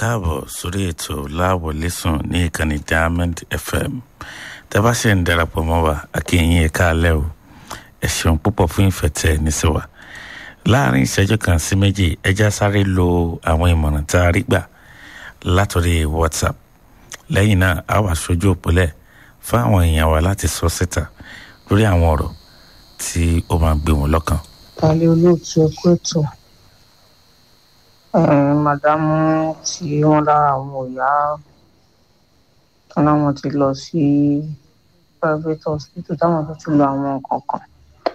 káàbọ̀ sórí ètò láwọlé sùn ní ìkànnì diamond fm tẹ́ bá ṣe ń darapọ̀ mọ́ wa akínyìn ẹ̀ka alẹ́ o ẹ ṣeun púpọ̀ fún ìfẹ́ tẹ́ ẹ ní sí wa láàrin ìṣẹ́jú kan sí méjì ẹja sáré lo àwọn ìmọ̀ràn tá a rí gbà látọ̀rí whatsapp lẹ́yìn náà a wà sójú òpólẹ̀ fún àwọn èèyàn wa láti sọ síta lórí àwọn ọ̀rọ̀ tí ó máa gbé wọn lọ́kàn. tálẹ́ olóòtú ẹkú ètò màdámù tí wọ́n lára àwọn òyà tán láwọn ti lọ sí private hospital táwọn tó ti lo àwọn nǹkan kan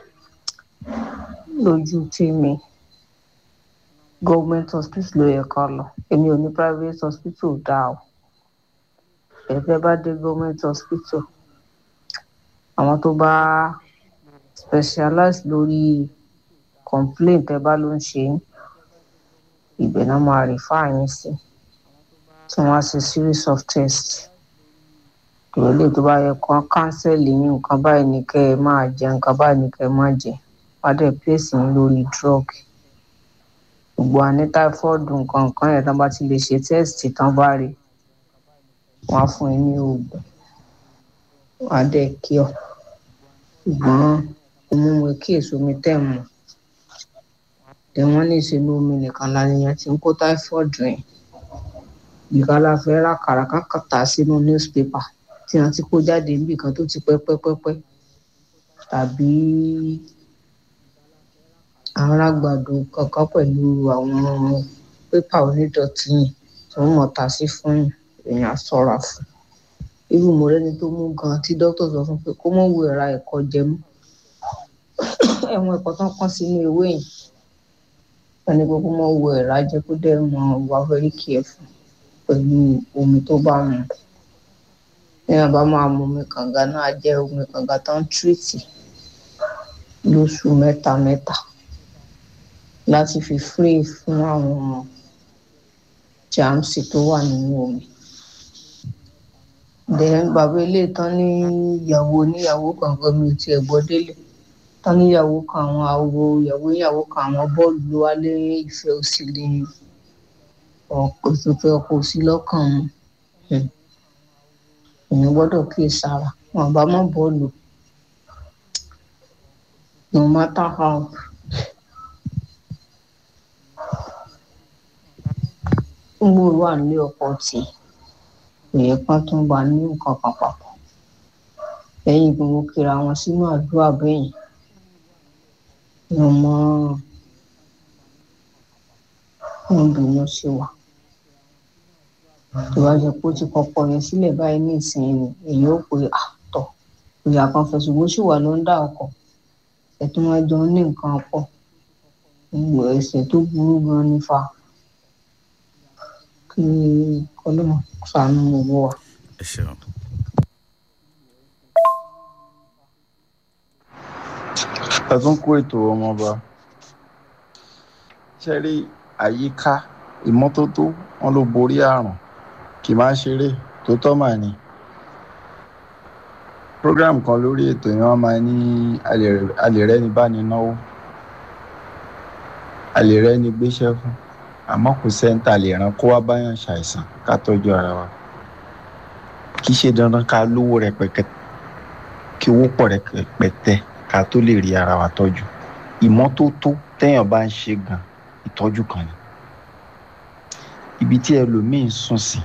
lójú tèmi government hospital ló yẹ ká lọ èmi ò ní private hospital dá o ẹ̀fẹ́ bá dé government hospital àwọn tó bá specialize lórí complaint ẹ bá ló ń ṣe yín ibẹ̀ náà máa refer yín sí tí wọ́n á ṣe series of tests ìrọ̀lẹ́ tó bá yẹ kán kánsẹ́lì yín nǹkan báyìí ní kẹ́ ẹ máa jẹ nǹkan báyìí ní kẹ́ ẹ máa jẹ wọ́n á dẹ̀ place yín lórí drug gbogbo àní táífọ́ọ̀dù nǹkan nǹkan yẹn tán bá ti lè ṣe test tán bá rí wọ́n á fún yín ní oògùn wọ́n á dẹ̀ kí ọ ṣùgbọ́n òmùwẹ̀ kí èso mi tẹ̀ mọ́ tẹ wọ́n ní ìṣèlú omi nìkan lànìyàn ti ń kó táífọ́ọ̀dù yẹn ìkàlà fẹ́ rà kàràkà kàtà sínú newspaper tí wọ́n ti kó jáde níbì kan tó ti pẹ́ pẹ́pẹ́pẹ́ tàbí arágbàdo kankan pẹ̀lú àwọn pépà onídọ̀tí yìí tí wọ́n mọ̀ ta sí fún èèyàn ṣọ́ra fún irú mọ̀rẹ́ni tó mú gan tí dókítà sọ fún pé kó mọ̀ wo ẹ̀ra ẹ̀kọ́ jẹ mọ́ ẹ̀wọ̀n ẹ̀kọ́ tán kán sínú ewé yìí wọ́n ní kókó mọ̀ wo ẹ̀ra jẹ kó dẹ̀ mọ̀ wá very careful pẹ̀lú omi tó bá mu ní àbá máa mu omi kànga náà jẹ́ omi kànga tó ń tírìtì lóṣù mẹ́ta mẹ́ta láti fi free fún àwọn jáàmùsì tó wà nínú omi then bàbá ilé tán ní ìyàwó oníyàwó kankan mi ò tiẹ̀ gbọ́ délé tán níyàwó kan àwọn àwo ìyàwó ìyàwó kan àwọn bọ́ọ̀lù ló wá lé ìfẹ́ òsì lé ọkọ̀ tó fẹ́ ọkọ̀ òsì lọ́kàn mu èèyàn gbọ́dọ̀ kíyè sára wọn bá mọ̀ bọ́ọ̀lù no matter how ń gbòòrò wà nílé ọkọ̀ tí èyí kan tó ń bá ní nǹkan kan papọ̀ lẹ́yìn bí wọ́n kíra wọn sínú àdúrà bẹ́yìn ni ọmọ ń bínú sí wa tó bá jẹ́ pé ó ti kọ́kọ́ yẹn sílẹ̀ báyìí ní ìsinyìí ni èyí ó pe àtọ̀ ìyá kan fẹ̀sùn bó sì wà ló ń dá ọkọ̀ ẹ̀tún wọn jọ ní nǹkan pọ̀ ẹ̀ṣẹ̀ tó burú gan nífa kí kọlọ́mọ ṣàánú gbogbo wa. ẹ ṣeun. ẹ tún kó ètò ọmọọba ṣe rí àyíká ìmọ́tótó wọn ló borí àrùn kì máa ṣeré tó tọ́ mà ní. program kan lórí ètò yẹn wọ́n máa ní alèrẹ́ni bá ní náwó alèrẹ́ni gbéṣẹ́ fún àmọ́ kò sẹ́ńtà lè ràn kó wá báyàn ṣàìsàn ká tọ́jú ara wa kì í ṣe dandan ká lówó rẹpẹtẹ kí owó pọ̀ rẹpẹtẹ ká tó lè rí ara wa tọ́jú ìmọ́tótó téèyàn bá ń ṣe gan ìtọ́jú kan ni ibi tí ẹlòmíín sùn sí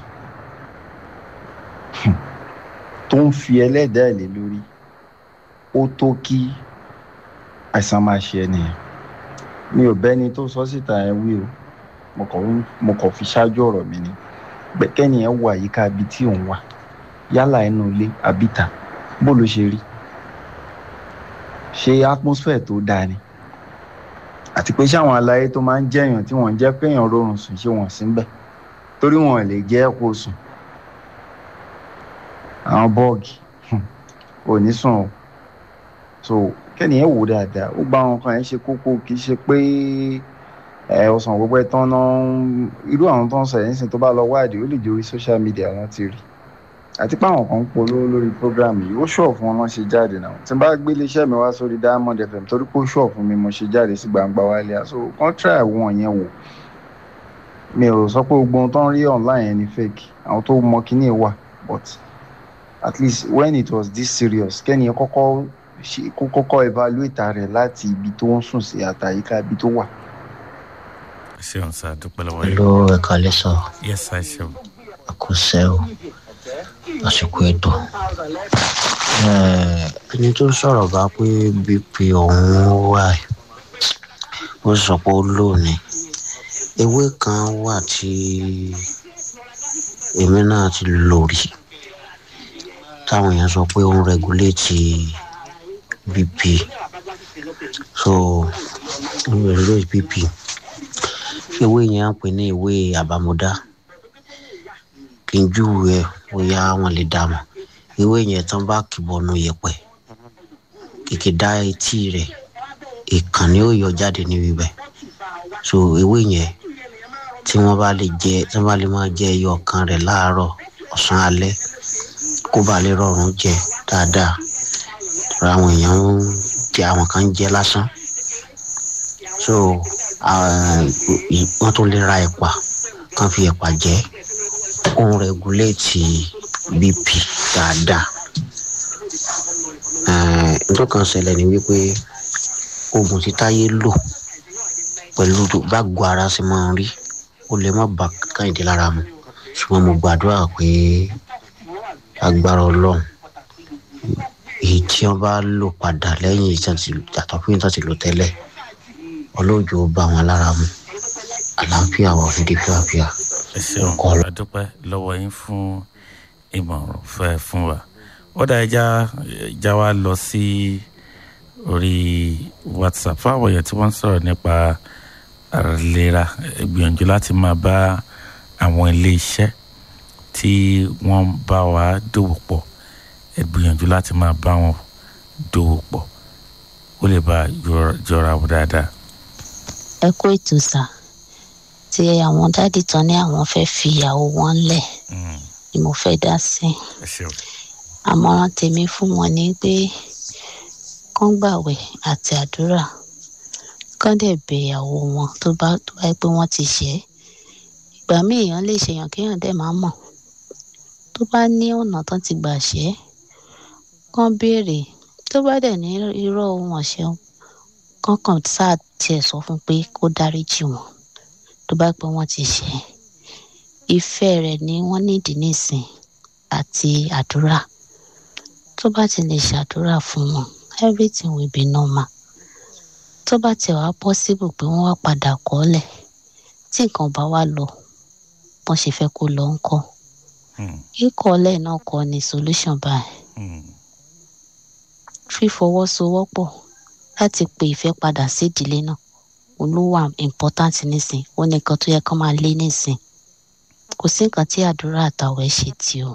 tó ń fi ẹlẹ́dàá ẹ̀ lé lórí ó tó kí àìsàn máa ṣe ẹnìyẹn mi ò bẹ́ni tó sọ síta ẹ wí o mo kàn fi ṣáájú ọ̀rọ̀ mi ni kẹ́ni ẹ̀ wọ àyíká ibi tí òun wà yálà inú ilé àbíta bó ló ṣe rí ṣe atmosphere tó dáa ni àti pé ṣáwọn aláyé tó máa ń jẹ́yàn tí wọ́n ń jẹ́ kéèyàn rọrùn sùn ṣé wọ́n sí ń bẹ̀ torí wọn lè jẹ́ kó sùn àwọn bọ́ọ̀gì ò ní sùn o so kẹ́ni ẹ̀ wò dáadáa ó gba àwọn kan ẹ̀ ṣe kókó kì í ṣe pé ẹ ọsàn gbogbo ẹ tán náà irú àwọn tó ń sọ ẹ̀yìn sìn tó bá lọ wádìí ó lè jẹ́ orí social media wọn ti rí àti pé àwọn kan ń polówó lórí program yìí ó ṣọ̀ fún wọn lọ́n ṣe jáde náà tí n bá gbé iléeṣẹ́ mi wá sórí Diamond FM torí pé ó ṣọ̀ fún mi mo ṣe jáde sí gbangba wálé àṣọ kan try wọn yẹn wò mi ò sọ pé gbogbo ohun tó ń rí online yẹn ni fake àwọn tó mọ kíní ẹ̀ wà but at least when it was this serious kẹ́ni yẹn kọ́kọ́ ṣe kó kọ́kọ́ evaluate rẹ̀ láti ibi tó ń sùn sí àtàyíká ibi tó wà. ẹ ṣeun sá dúpẹ́ lọ́wọ́ yìí. Hello, ẹ kálẹ́ sọ. yes sá ẹ ṣeun. àkọsẹ́ o àsìkò ètò. Eh, ẹni tó sọ̀rọ̀ bá pé bp òun wà ẹ̀, ó sọ pé ó lò ní. ewé kan wà tí èmi náà ti lò rí táwọn èèyàn sọ pé ó ń regulate bp so ó ń regulate bp ewé yẹn ń pè ní ewé àbámúdá kí n júwe ẹ bóyá wọn lè dá mọ ewé yẹn tán bá kìbọnú yẹpẹ kìkì dá etí rẹ ìkànnì ó yọ jáde níbi bẹ so ewé yẹn tí wọn bá lè jẹ tí wọn bá lè máa jẹ ẹyọ kan rẹ láàárọ̀ ọ̀sán alẹ́ kó bá lè rọrùn jẹ dáadáa rà àwọn èèyàn ń jẹ àwọn kan ń jẹ lásán so ah, wọn tún lè ra ẹ̀pà kan fi ẹ̀pà jẹ ó ń rẹguléètì bp dáadáa Eh, nǹkan kan ṣẹlẹ̀ ní wípé oògùn tí táyé lò pẹ̀lú tó- bágo ara ṣe máa ń rí ó lè má ba káyìndé lára mu ṣùgbọ́n mo gbàdúrà pé agbára ọlọ́run èyí tí wọ́n bá lò padà lẹ́yìn ìtàn ti yàtọ̀ fún ìtàn ti lò tẹ́lẹ̀ ọlọ́jọ́ ó bá wọn lára mu àlàáfíà wà fìdí fíàfíà ẹ ṣeun Ọkọ- adúpẹ́ lọ́wọ́ yín fún ìmọ̀ràn fẹ́ fún wa ó dá ẹja ẹja wa lọ sí orí whatsapp fáwọn èèyàn tí wọ́n ń sọ̀rọ̀ nípa àìlera ẹ gbìyànjú láti máa bá àwọn ilé iṣẹ́ tí wọ́n bá wa dòwò pọ̀ ẹ gbìyànjú láti máa bá wọn dòwò pọ̀ ó lè bá jọra- jọra wọn dáadáa. ẹ kó ètò sá tí àwọn dádì tán ní àwọn fẹ́ fi ìyàwó wọn lẹ̀ Mm, ni mo fẹ́ dá sí ẹ ṣeun àmọ̀ràn tèmi fún wọn ni pé kán gbàwẹ̀ àti àdúrà kán dẹ̀ bẹ ìyàwó wọn tó bá tó bá yẹ pé wọ́n ti ṣẹ̀ ẹ́ ìgbà míì èèyàn lè ṣèyàn kéèyàn dẹ̀ máa mọ̀ tó bá ní ọ̀nà tán ti gbà ṣẹ́ kán béèrè tó bá dẹ̀ ní irọ́ ohun ọ̀ṣẹ́ kán kàn sáà tiẹ̀ sọ fún pé kó dáríjì wọn tó bá pẹ́ wọ́n ti ṣẹ̀ ẹ́ ìfẹ́ rẹ̀ ni wọ́n nídìí nísìn àti àdúrà tó bá ti lè ṣàdúrà fún wọn everything will be normal tó bá tiẹ̀ wá possible pé wọ́n wá padà kọ́lẹ̀ tí nǹkan bá wá lọ bọ́n ṣe fẹ́ kó lọ ń kọ́ Mm, kíkọ́lẹ̀ náà kọ́ ni solution báyìí mm, fífọwọ́sowọ́pọ̀ láti pe ìfẹ́ padà sí ìdílé náà olówó important nísìn ó ní nǹkan tó yẹ kán máa lé nísìn kò sí nǹkan tí àdúrà àtàwẹ̀ ṣe tí o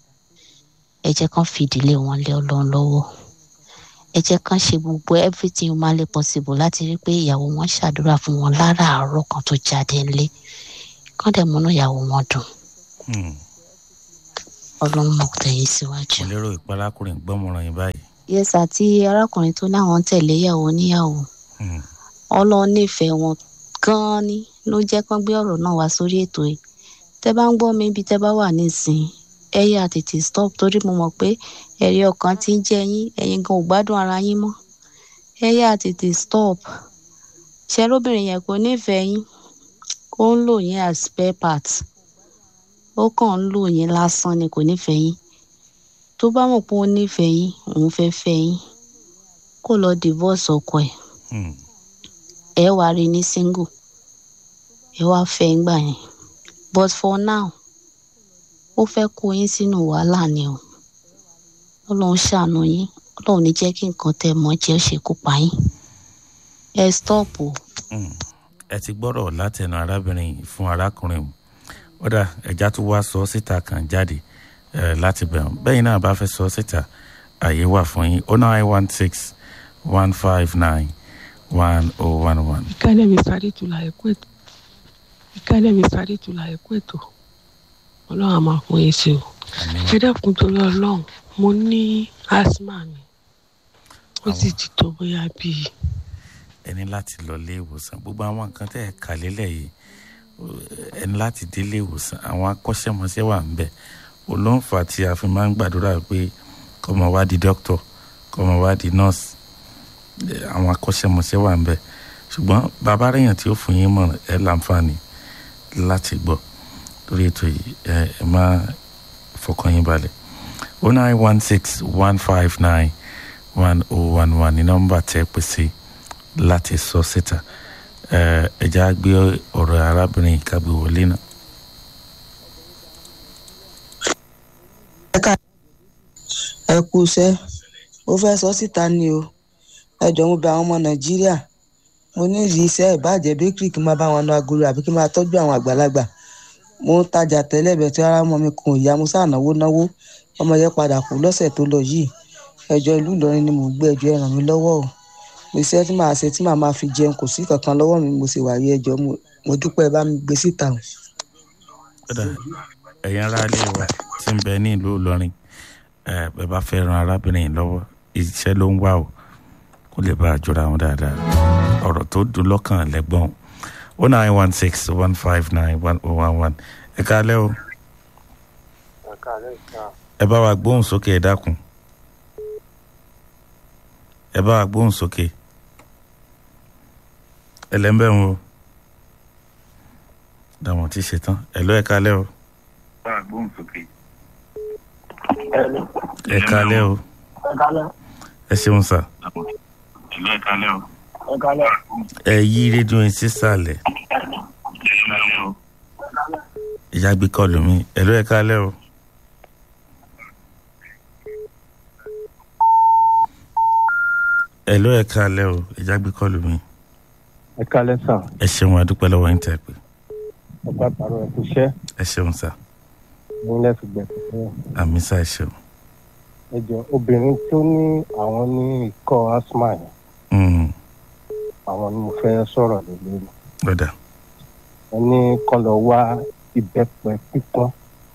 ẹ jẹ́ kán fi ìdílé wọn lé ọlọ́run lọ́wọ́ ẹ jẹ́ kán ṣe gbogbo everything humanly possible láti rí pé ìyàwó wọn ṣàdúrà fún wọn láràárọ̀ kan tó jáde ńlé kán dẹ̀ múnú ìyàwó wọn dùn mm. ọlọ́run mọ̀ tẹ̀yìn síwájú. mo lérò ìparákùnrin gbọ́mọràn yín báyìí. yẹ́sà tí arákùnrin tó láwọn ń tẹ̀lé ìyàwó níyàwó Mm, ọlọ́run nífẹ̀ẹ́ wọn gan-an ni ló jẹ́ kán gbé ọ̀rọ̀ náà wá sórí ètò yìí tẹ́ bá ń gbọ́ mi ibi tẹ́ bá wà nísìnyí ẹ yà tètè stop torí mo mọ̀ pé ẹ̀rí ọkàn ti ń jẹ yín ẹ̀yin gan ò gbádùn ara yín mọ́ ẹ yà tètè stop ṣẹ́rọ́bìnrin yẹn kò nífẹ̀ẹ́ yín ó ń lò yín as spare part ó kàn ń lò yín lásán ni kò nífẹ̀ẹ́ yín tó bá mọ̀ pé ó nífẹ̀ẹ́ yín òun fẹ́ fẹ́ yín kó lọ divorce ọkọ ẹ̀ mm, ẹ wá rí ní single ẹ wá fẹ́ ń gbà yẹn but for now ó fẹ́ kó yín sínú wàhálà ni o ọlọ́run ṣàánú yín ọlọ́run ní jẹ́ kí nǹkan tẹ́ mọ́ jẹ́ ṣe kó pa yín ẹ stop o mm. ẹ ti gbọ́rọ̀ látẹnu arábìnrin yìí fún arákùnrin mu ó dà ẹja tó wá sọ síta kan jáde eh, láti bẹ̀rù bẹ́yìn náà bá fẹ́ sọ síta àyè wà fún yín oh nine one six one five nine one oh one one. ìkálẹ̀ mi sáré tula ẹ̀kú ètò ìkálẹ̀ mi sáré tula ẹ̀kú ètò ọlọ́run á máa fún yín sí o ẹ dákun torí ọlọ́run mo ní asthma mi ó sì ti tó bóyá bíi ẹ ní láti lọ ilé ìwòsàn gbogbo àwọn nǹkan tẹ́ ẹ kà lélẹ̀ yìí ẹni láti délé ìwòsàn àwọn akọ́ṣẹ́mọṣẹ́ wà ń bẹ̀ olóńfà tí a fi máa ń gbàdúrà pé kọ́mọ wá di dókítọ̀ kọ́mọ wá di nọ́ọ̀sì àwọn akọ́ṣẹ́mọṣẹ́ wà ń bẹ̀ ṣùgbọ́n bàbá rẹ̀yàn tí ó fún yín mọ̀ràn ẹ láǹfààní láti gbọ́ lórí ètò yìí ẹ ẹ má fọkàn yín balẹ̀ o nine one six one five nine one oh one one ní nọ́mbà tẹ́ pè sí láti sọ síta ẹ ẹ já gbé ọ̀rọ̀ arábìnrin ìkàgbé wọlé náà. ẹ kú iṣẹ́ mo fẹ́ sọ síta ni o ẹ jọ̀ọ́ mo bẹ̀ àwọn ọmọ nàìjíríà mo ní ìdí iṣẹ́ ìbàjẹ́ bakery kí n máa bá wọn lọ agolo àbí kí n máa tọ́jú àwọn àgbàlagbà mo ń tajà tẹ́lẹ̀ bẹ̀ tí ara ọmọ mi kò yá mo sáà náwó náwó ọmọ yẹn padà kú lọ́sẹ̀ tó lọ yìí ẹjọ́ ìlú ìlọrin ni mò ń gbé ẹjọ́ ẹ ràn mí lọ́wọ́ o iṣẹ́ tí màá ṣe tí màá máa fi jẹun kò sí kankan lọ́wọ́ mi mo sì wà rí ẹjọ́ mo dúpẹ́ bá mi gbé síta o. kódà ẹ̀yin ará ilé wa tí ń bẹ ní ìlú ìlọrin ẹ bẹ́ẹ̀ bá fẹ́ ran arábìnrin yìí lọ́wọ́ iṣẹ́ ló ń wá o kó lè bá a jọra wọn dáadáa ọ̀rọ̀ tó dùn lọ́kàn lẹ́gbọ̀n o nine one six one five nine one oh one one ẹ káalẹ́ o ẹ bá wa gbóhùn sókè ẹ dákun ẹ bá wa gbóhùn sókè ẹ lẹ́ ń bẹ̀ wọn o dàwọn ti ṣe tán ẹ lọ ẹ káalẹ́ o ẹ káalẹ́ o ẹ ṣeun sà ẹ yí rédíò yín sísàlẹ̀ ìyá gbé kọlù mi ẹ lọ ẹ káalẹ́ o. ẹ ló ẹ káalẹ́ o ìjà gbé kọlù mi. ẹ kálẹ́ sà ẹ ṣeun adúpẹ́ lọ́wọ́ yín tẹ́ pé ẹ bá tààrọ ẹ kú iṣẹ́ ẹ ṣeun sà ní lẹ́sùn gbẹ̀sẹ̀ fún àmì sà ẹ ṣeun. ẹ jọ obìnrin tó ní àwọn ní ikọ́ asthma yẹn Mm, àwọn ni mo fẹ́ sọ̀rọ̀ lé lórí lọ́dà ẹ ní kọ́ lọ wá ìbẹ́pẹ pípọ́n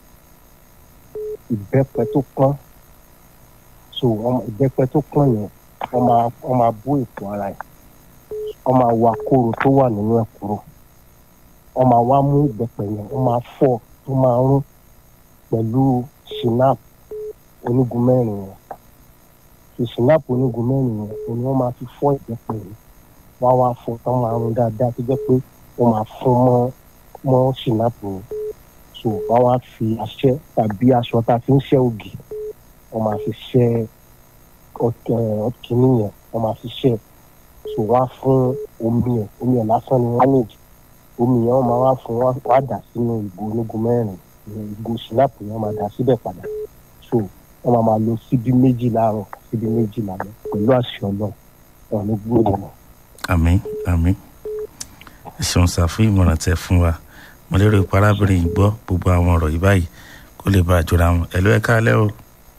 ìbẹ́pẹ tó pọ́n so ọmọ- ìbẹ́pẹ tó pọ́n yẹn wọ́n máa wọ́n máa bó ètò ara ẹ̀ wọ́n máa wa kóró tó wà nínú ẹ̀ kúrò wọ́n máa wá mú ìbẹ́pẹ yẹn wọ́n máa fọ́ tó máa rún pẹ̀lú shinap onígun mẹ́rin yẹn so shinap onígun mẹ́rin yẹn òun ni wọ́n máa fi fọ́ ìbẹ́pẹ yẹn wọ́n á wá fọ́ tán máa rún dáadáa tó jẹ́ pé wọ́n máa fún mọ́ mọ́ shinap yẹn so wọ́n wá fi aṣẹ tàbí aṣọ tá a fi ń ṣẹ́ ògì wọ́n máa fi ṣẹ́ ọkìnní yẹn wọ́n máa fi ṣẹ́ so wọ́n á fún omi yẹn omi yẹn lásán ni wọ́n nídìí omi yẹn wọ́n máa wá fún wọ́n á dà sínú ìgò onígun mẹ́rin ìyẹn ìgò sinapu yẹn wọ́n máa dà síbẹ̀ padà so wọ́n máa máa lo síbí méjì láàárọ̀ síbí méjì lálẹ́ pẹ̀lú àṣẹ ọlọ́run wọn ní gbòòrò náà. àmì àmì ẹ ṣeun sà fún ìmọ̀ràn tẹ fún wa mo lérò pé arábìnrin yìí gbọ́ gbogbo àwọn ọ̀rọ̀ yìí báyìí kó lè bá a jọra wọn ẹ ló ẹ káalẹ́ o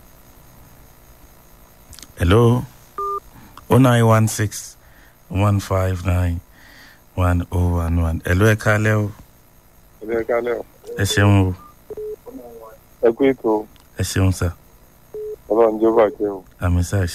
hello o nine one six one five nine one oh one one ẹ ló ẹ káalẹ́ o ẹ kálẹ̀ o ẹ ṣeun o ẹ kú ètò ẹ ṣeun sà ọlọ́run jẹ́ bàjẹ́ o àmì sà ẹ